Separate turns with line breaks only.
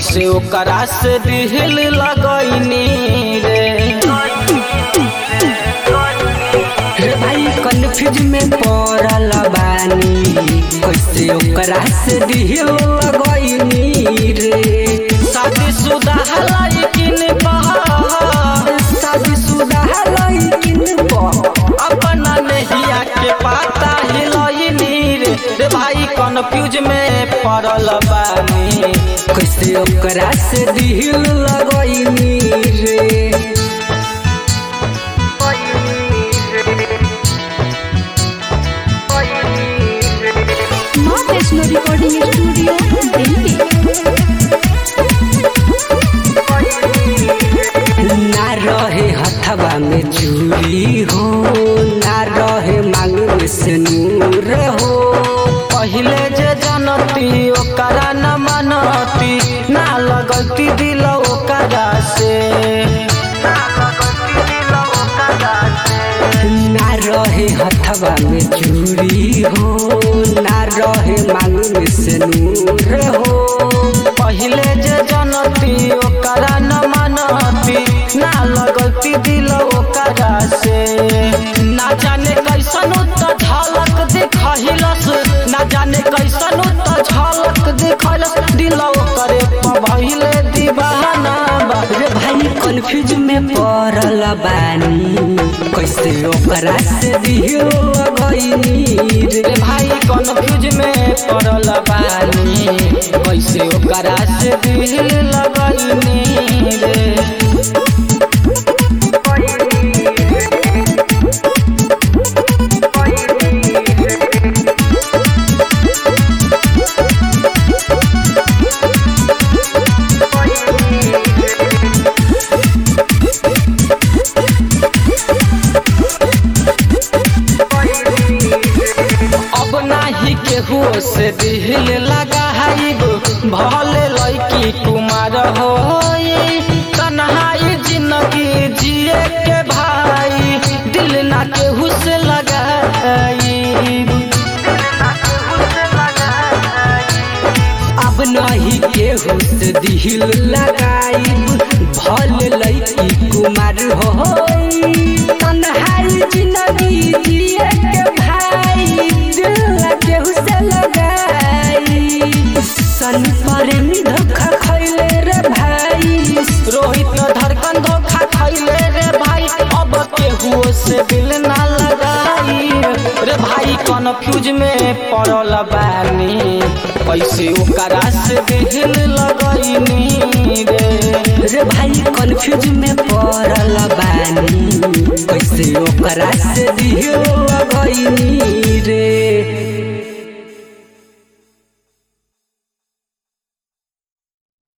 कैसे ओकरा से दिल लगैनी रे
रे भाई कन्फ्यूज में पड़ल बानी कैसे ओकरा से दिल लगैनी रे
शादीशुदा लेकिन
शादीशुदा लड़किन पर
अपना नहिया के पाता हिलैनी रे रे भाई कन्फ्यूज में पड़ल बानी
कैसे ओकरा से दिल लगैनी रे
माँ वैष्णो रिकॉर्डिंग स्टूडियो दिल्ली
ना रहे हथवा में चूड़ी हो ना रहे मांग में सिंदूर हो
पहिले जे जनती ओकरा न मनती ना लगती दिल ओकरा से
ना रहे हथवा में चूड़ी हो ना रहे मांग में सिंदूर हो
पहिले जे जनती ओकरा न मनती ना लगती दिल ओकरा से ना जाने कैसन त झलक दिखहिलस ना जाने कैसन त झलक दिखलस दिल ओकरे पहिले दीवाना बा
रे भाई कन्फ्यूज में पड़ल बानी कैसे ओकरा से दिल लगैनी रे
रे भाई कन्फ्यूज में पड़ल बानी कैसे ओकरा से दिल लगनी रे अब नाही केहू से दिल लगाइब भले लड़की कुमार हो तन्हाई जिंदगी जिए के भाई दिल ना केहू से लगाइब
अब नहीं केहू से दिल लगाइब भल लैकी कुमार हो तन्हाई जिंदगी जिए के भाई दिल ना केहू से लगाई सन पर में धोखा खैले रे भाई
रोहित धड़कन धोखा खैले रे भाई अब केहू से दिल ना लगाई रे भाई कन्फ्यूज में पड़ल बानी कैसे ओकरा से दिल लगैनी रे
रे भाई कन्फ्यूज में पड़ल बानी कैसे ओकरा से दिल लगैनी